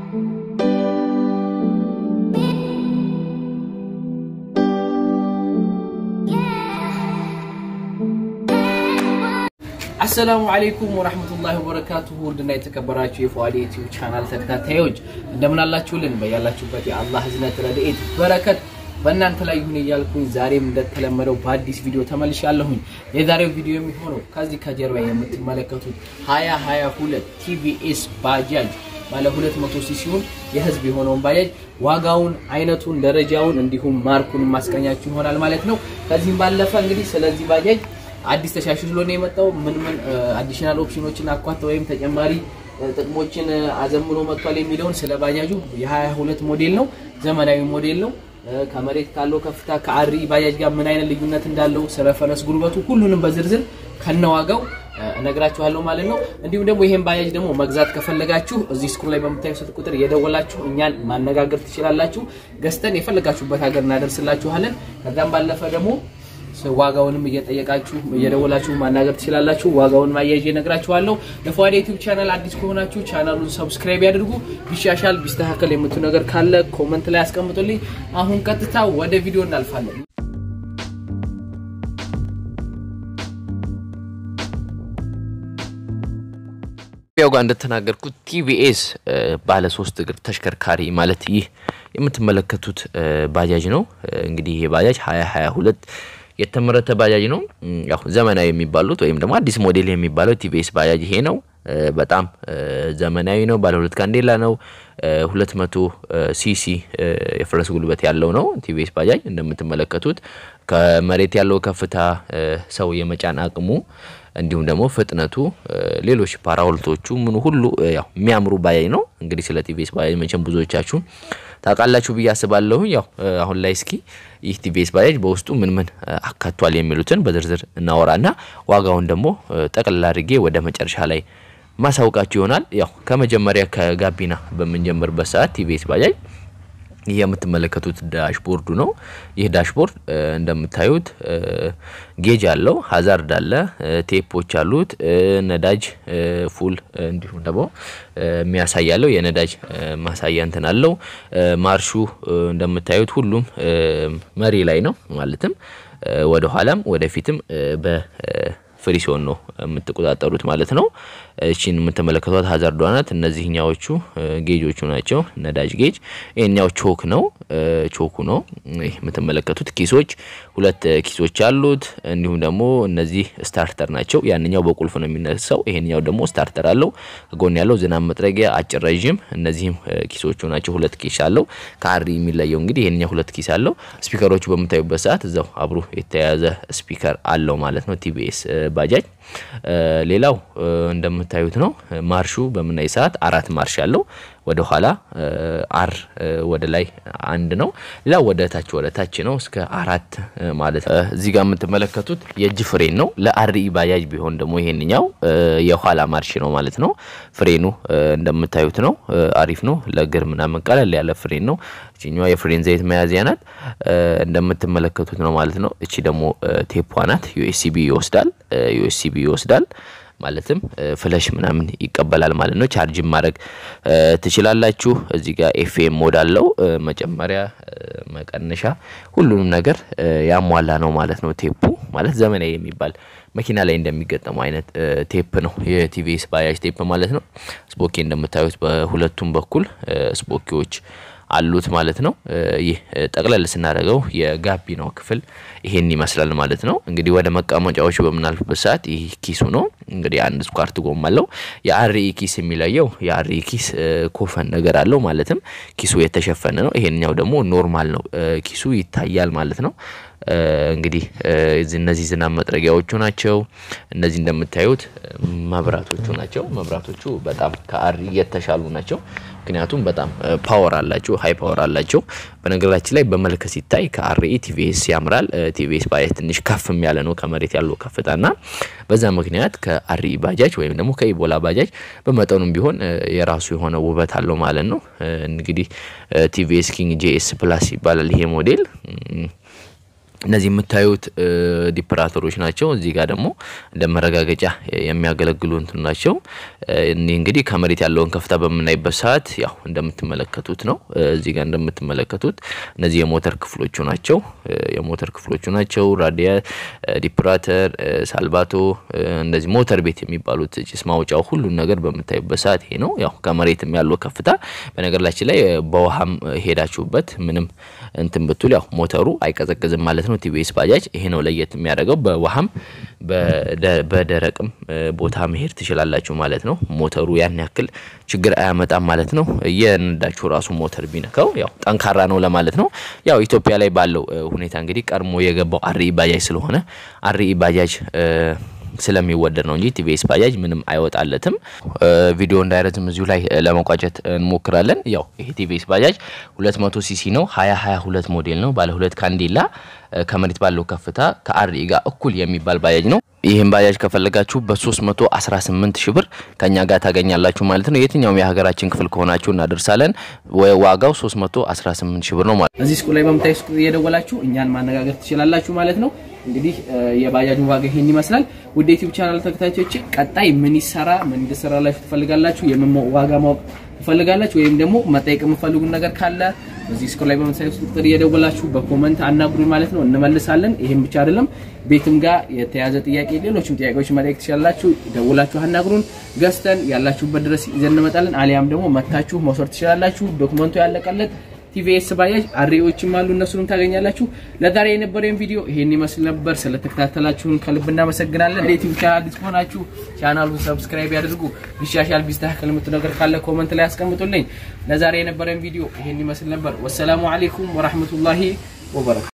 አሰላሙ አለይኩም ወራህመቱላሂ ወበረካቱሁ ውድና የተከበራችሁ የፏዲ ዩቲዩብ ቻናል ተከታታዮች እንደምን አላችሁልን? በያላችሁበት የአላህ ህዝነት ረድኤት በረከት በእናንተ ላይ ይሁን እያልኩኝ ዛሬም እንደተለመደው በአዲስ ቪዲዮ ተመልሻለሁኝ። የዛሬው ቪዲዮ የሚሆነው ከዚህ ከጀርባ የምትመለከቱት 2022 ቲቪኤስ ባጃጅ ባለ 200 ሲሲውን የህዝብ የሆነውን ባጃጅ ዋጋውን፣ አይነቱን፣ ደረጃውን እንዲሁም ማርኩን ማስቀኛችሁ ይሆናል ማለት ነው። ከዚህም ባለፈ እንግዲህ ስለዚህ ባጃጅ አዲስ ተሻሽሎ ነው የመጣው ምን ምን አዲሽናል ኦፕሽኖችን አኳት ወይም ተጨማሪ ጥቅሞችን አዘምኖ መጥቷል የሚለውን ስለ ባጃጁ የ22 ሞዴል ነው፣ ዘመናዊ ሞዴል ነው። ከመሬት ካለው ከፍታ ከአሪ ባጃጅ ጋር ምን አይነት ልዩነት እንዳለው ስለ ፈረስ ጉልበቱ ሁሉንም በዝርዝር ከነዋጋው እነግራችኋለሁ ማለት ነው። እንዲሁም ደግሞ ይሄን ባጃጅ ደግሞ መግዛት ከፈለጋችሁ እዚህ ስክሩ ላይ በምታዩት ቁጥር የደወላችሁ እኛን ማነጋገር ትችላላችሁ። ገዝተን የፈለጋችሁበት ሀገር እናደርስላችኋለን። ከዛም ባለፈ ደግሞ ዋጋውንም እየጠየቃችሁ እየደወላችሁ ማናገር ትችላላችሁ። ዋጋውን ማያይዤ እነግራችኋለሁ። ለፏዲ ዩቲዩብ ቻናል አዲስ ከሆናችሁ ቻናሉን ሰብስክራይብ ያድርጉ። ቢሻሻል ቢስተካከል የምትሉ ነገር ካለ ኮመንት ላይ አስቀምጡልኝ። አሁን ቀጥታ ወደ ቪዲዮ እናልፋለን። ያው ጋር እንደተናገርኩት ቲቪኤስ ባለ ሶስት እግር ተሽከርካሪ ማለት ይህ የምትመለከቱት ባጃጅ ነው። እንግዲህ ይሄ ባጃጅ 2022 የተመረተ ባጃጅ ነው። ያው ዘመናዊ የሚባሉት ወይም ደግሞ አዲስ ሞዴል የሚባለው ቲቪኤስ ባጃጅ ይሄ ነው። በጣም ዘመናዊ ነው። ባለ ሁለት ካንዴላ ነው። 200 ሲሲ የፈረስ ጉልበት ያለው ነው። ቲቪኤስ ባጃጅ እንደምትመለከቱት ከመሬት ያለው ከፍታ፣ ሰው የመጫን አቅሙ እንዲሁም ደግሞ ፍጥነቱ፣ ሌሎች ፓራሆልቶቹ ምኑ ሁሉ ያው የሚያምሩ ባጃጅ ነው። እንግዲህ ስለ ቲቪኤስ ባጃጅ መቼም ብዙዎቻችሁ ታውቃላችሁ ብዬ አስባለሁ። ያው አሁን ላይ እስኪ ይህ ቲቪኤስ ባጃጅ በውስጡ ምን ምን አካቷል የሚሉትን በዝርዝር እናወራና ዋጋውን ደግሞ ጠቅልላ አድርጌ ወደ መጨረሻ ላይ ማሳውቃችሁ ይሆናል። ያው ከመጀመሪያ ከጋቢና በምንጀምርበት ሰዓት ቲቪኤስ ባጃጅ ይህ የምትመለከቱት ዳሽቦርዱ ነው። ይህ ዳሽቦርድ እንደምታዩት ጌጅ አለው፣ ሀዛርድ አለ፣ ቴፖች አሉት፣ ነዳጅ ፉል እንዲሁም ደግሞ የሚያሳያለው የነዳጅ ማሳያ እንትን አለው። ማርሹ እንደምታዩት ሁሉም መሪ ላይ ነው ማለትም ወደ ኋላም ወደፊትም በ ፍሪሲዮን ነው የምትቆጣጠሩት ማለት ነው። እቺን የምትመለከቷት ሀዛርዷ ናት። እነዚህኛዎቹ ጌጆቹ ናቸው። ነዳጅ ጌጅ። ይሄኛው ቾክ ነው፣ ቾኩ ነው። ይህ የምትመለከቱት ኪሶች ሁለት ኪሶች አሉት። እንዲሁም ደግሞ እነዚህ ስታርተር ናቸው። ያንኛው በቁልፍ ነው የሚነሳው፣ ይሄኛው ደግሞ ስታርተር አለው። ከጎን ያለው ዝናብ መጥረጊያ አጭር ረዥም፣ እነዚህም ኪሶቹ ናቸው። ሁለት ኪስ አለው። ከአሪ የሚለየው እንግዲህ ይሄኛው ሁለት ኪስ አለው። ስፒከሮቹ በምታዩበት ሰዓት እዛው አብሮ የተያያዘ ስፒከር አለው ማለት ነው ቲቪኤስ ባጃጅ ሌላው እንደምታዩት ነው። ማርሹ በምናይ ሰዓት አራት ማርሽ አለው። ወደ ኋላ አር ወደ ላይ አንድ ነው። ሌላው ወደ ታች ወደ ታች ነው እስከ አራት ማለት ነው። እዚህ ጋር የምትመለከቱት የእጅ ፍሬን ነው። ለአርኢ ባጃጅ ቢሆን ደግሞ ይሄንኛው የኋላ ማርሽ ነው ማለት ነው። ፍሬኑ እንደምታዩት ነው። አሪፍ ነው። ለእግር ምናምን ቀለል ያለ ፍሬን ነው። እቺኛዋ የፍሬን ዘይት መያዝያ ናት። እንደምትመለከቱት ነው ማለት ነው። እቺ ደግሞ ቴፖ ናት። ዩኤስሲቢ ይወስዳል። ዩኤስሲቢ ይወስዳል ማለትም ፍለሽ ምናምን ይቀበላል ማለት ነው። ቻርጅን ማድረግ ትችላላችሁ። እዚህ ጋር ኤፍኤም ሞድ አለው። መጨመሪያ፣ መቀነሻ ሁሉንም ነገር ያሟላ ነው ማለት ነው። ቴፑ ማለት ዘመናዊ የሚባል መኪና ላይ እንደሚገጠመው አይነት ቴፕ ነው የቲቪኤስ ባጃጅ ቴፕ ማለት ነው። ስፖኬ እንደምታዩት በሁለቱም በኩል ስፖኪዎች አሉት ማለት ነው። ይህ ጠቅለል ስናደርገው የጋቢናው ክፍል ይሄን ይመስላል ማለት ነው። እንግዲህ ወደ መቀመጫዎች በምናልፍበት ሰዓት ይህ ኪሱ ነው። እንግዲህ አንድ ስኳርት ጎማ አለው። የአርኢ ኪስ የሚለየው የአርኢ ኪስ ኮፈን ነገር አለው ማለትም ኪሱ የተሸፈነ ነው። ይሄንኛው ደግሞ ኖርማል ነው፣ ኪሱ ይታያል ማለት ነው። እንግዲህ እነዚህ ዝናብ መጥረጊያዎቹ ናቸው። እነዚህ እንደምታዩት መብራቶቹ ናቸው። መብራቶቹ በጣም ከአርኢ የተሻሉ ናቸው። ምክንያቱም በጣም ፓወር አላቸው፣ ሀይ ፓወር አላቸው። በነገራችን ላይ በመልክ ሲታይ ከአርኢ ቲቪኤስ ያምራል። ቲቪኤስ ባጃጅ ትንሽ ከፍም ያለ ነው ከመሬት ያለው ከፍታና በዛ ምክንያት ከአርኢ ባጃጅ ወይም ደግሞ ከኢቦላ ባጃጅ በመጠኑም ቢሆን የራሱ የሆነ ውበት አለው ማለት ነው። እንግዲህ ቲቪኤስ ኪንግ ጄኤስ ፕላስ ይባላል ይሄ ሞዴል እነዚህ የምታዩት ዲፕራተሮች ናቸው። እዚህ ጋር ደግሞ እንደ መረጋገጫ የሚያገለግሉ እንትን ናቸው። እኒህ እንግዲህ ከመሬት ያለውን ከፍታ በምናይበት ሰዓት ያው እንደምትመለከቱት ነው። እዚህ ጋር እንደምትመለከቱት እነዚህ የሞተር ክፍሎቹ ናቸው። የሞተር ክፍሎቹ ናቸው። ራዲያ፣ ዲፕራተር፣ ሳልቫቶ እንደዚህ ሞተር ቤት የሚባሉት ጭስ ማውጫው ሁሉን ነገር በምታዩበት ሰዓት ይሄ ነው። ያው ከመሬትም ያለው ከፍታ በነገራችን ላይ በውሃም ሄዳችሁበት ምንም እንትን ብትል ያው ሞተሩ አይቀዘቅዝም ማለት ነው። ቲቪኤስ ባጃጅ ይሄ ነው ለየት የሚያደርገው። በውሃም በደረቅም ቦታ መሄድ ትችላላችሁ ማለት ነው። ሞተሩ ያን ያክል ችግር አያመጣም ማለት ነው። የነዳችሁ ራሱ ሞተር ቢነካው ያው ጠንካራ ነው ለማለት ነው። ያው ኢትዮጵያ ላይ ባለው ሁኔታ እንግዲህ ቀድሞ የገባው አርኢ ባጃጅ ስለሆነ አርኢ ባጃጅ ስለሚወደድ ነው እንጂ ቲቪኤስ ባጃጅ ምንም አይወጣለትም። ቪዲዮ እንዳይረዝም እዚሁ ላይ ለመቋጨት እንሞክራለን። ያው ይሄ ቲቪኤስ ባጃጅ 200 ሲሲ ነው። 2022 ሞዴል ነው። ባለ ሁለት ካንዴላ ከመሬት ባለው ከፍታ ከአርኢ ጋር እኩል የሚባል ባጃጅ ነው። ይህም ባጃጅ ከፈለጋችሁ በ318 ሺህ ብር ከኛ ጋር ታገኛላችሁ ማለት ነው። የትኛውም የሀገራችን ክፍል ከሆናችሁ እናደርሳለን። ዋጋው 318 ሺህ ብር ነው ማለት እዚህ ስቁል ላይ በምታይ ስቁል እየደወላችሁ እኛን ማነጋገር ትችላላችሁ ማለት ነው። እንግዲህ የባጃጁን ዋጋ ይሄን ይመስላል። ውድ ዩቲዩብ ቻናል ተከታታዮች ቀጣይ ምን ይሰራ ምን እንድሰራላችሁ ትፈልጋላችሁ? የምን ዋጋ ማወቅ ትፈልጋላችሁ? ወይም ደግሞ መጠየቅ የምፈልጉን ነገር ካለ በዚህ ስልክ ላይ በመሳሪያ ቁጥር እየደወላችሁ በኮመንት አናግሩኝ ማለት ነው። እንመልሳለን። ይሄም ብቻ አይደለም፣ ቤትም ጋር የተያዘ ጥያቄ፣ ሌሎችም ጥያቄዎች መጠየቅ ትችላላችሁ። ደውላችሁ አናግሩን። ገዝተን ያላችሁበት ድረስ ይዘን እንመጣለን። አሊያም ደግሞ መታችሁ መውሰድ ትችላላችሁ። ዶክመንቱ ያለቀለት ቲቪኤስ ባጃጅ አሪዎችም አሉ፣ እነሱንም ታገኛላችሁ። ለዛሬ የነበረን ቪዲዮ ይሄን ይመስል ነበር። ስለተከታተላችሁን ከልብ እናመሰግናለን። ዩቲዩብ ቻናል አዲስ ከሆናችሁ ቻናሉን ሰብስክራይብ ያድርጉ። ቢሻሻል ቢስተካከል የምትሉ ነገር ካለ ኮመንት ላይ አስቀምጡልኝ። ለዛሬ የነበረን ቪዲዮ ይሄን ይመስል ነበር። ወሰላሙ አለይኩም ወራህመቱላሂ ወበረካቱ